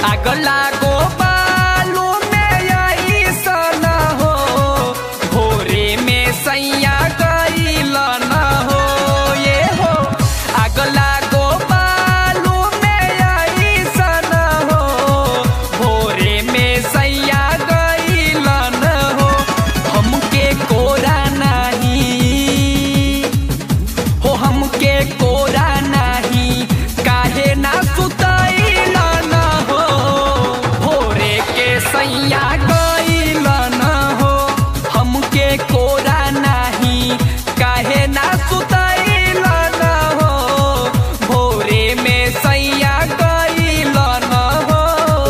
आग लागो बालू में अइसन हो भोरे में सैया गइल न हो ये हो आग लागो बालू में अइसन हो भोरे में सैया गइल न हो हमके कोरा नहीं हो हमके कोरा नहीं काहे ना सुतैल न हो भोरे के सैया गइल न हो हमके कोरा नहीं काहे ना सुतैल न हो भोरे में सैया गइल न हो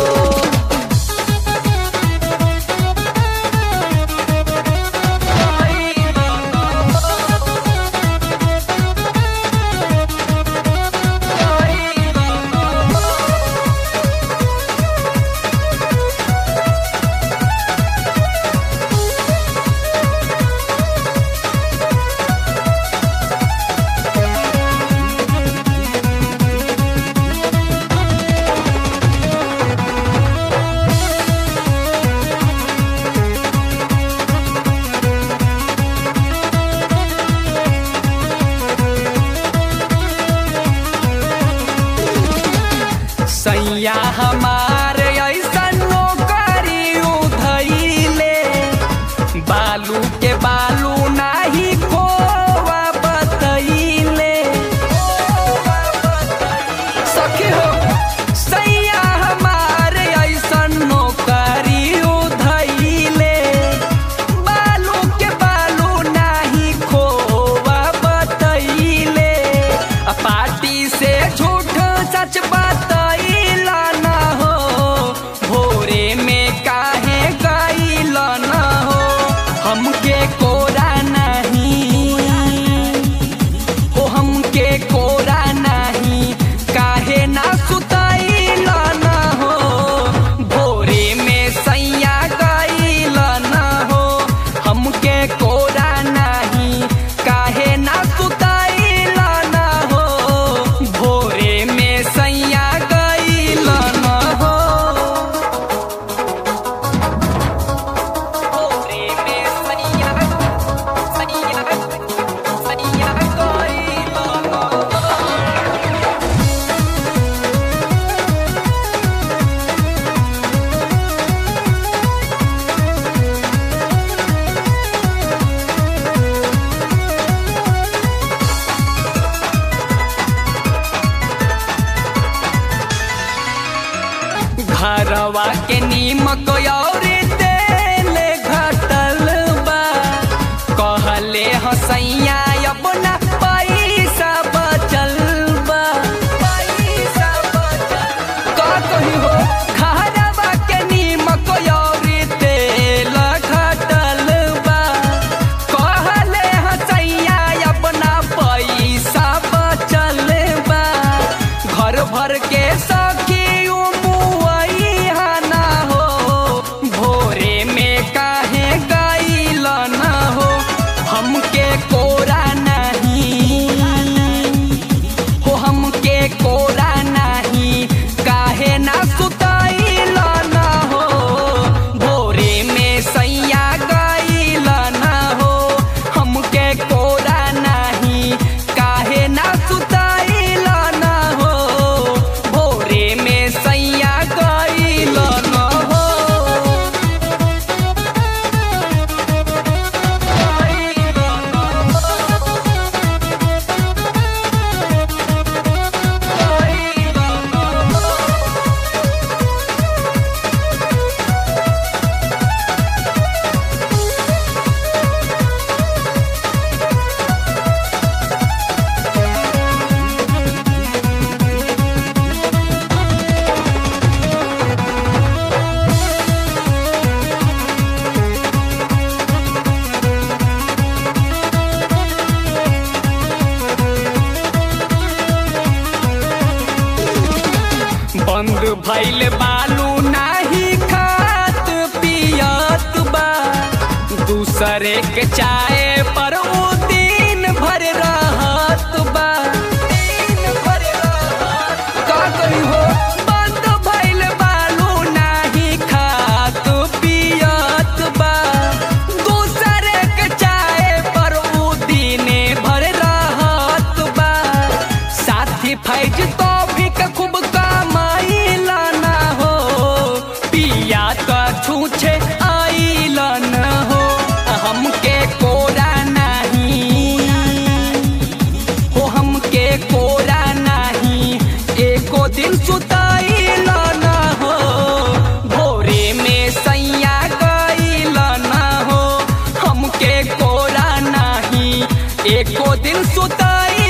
सैया हमार ऐसन नौकरी उधैले बालू के बालू नाही खोवा बतैले सखी हो सैया हमार ऐसन नौकरी उधैले बालू के बालू नाही खोवा बतैले आ पार्टी से झूठ सच बतैला न हो भोरे में काहे गइल न हो हमके कोरा नहीं हो हमके कोरा नहीं काहे ना सुतैल न हो भोरे में सैया गइल न हो हमके कोरा नहीं काहे ना सुतैल न हो भोरे में सैया गइल न हो भोरे में सैया सैया सैया गइल न हो घरवा के नीमक और तेल घटल बा कहले हसैया अपना पैसा बचल बा पैसा बचल का कही हो घरवा के नीमक और तेल घटल बा कहले हसैया अपना पैसा बचल बा घर भर के सखी मुआइहा ना हो भोरे में काहे गइल न हो हमके कोरा नहीं हो हमके कोरा नहीं काहे ना सुतैल न हो भोरे में सैया गइल न हो हमके कोरा नहीं काहे ना सुतैल न हो भोरे में सैया गइल न हो बंद भइल बालू नाही खात पियत बा दूसरे के चाय पर उ दिन भर रहत बा दिन भर रहत का करी हो बंद भइल बालू सुताइल ना हो भोरे में सैया गइल ना हो हमके कोरा नाही एको दिन सुताइल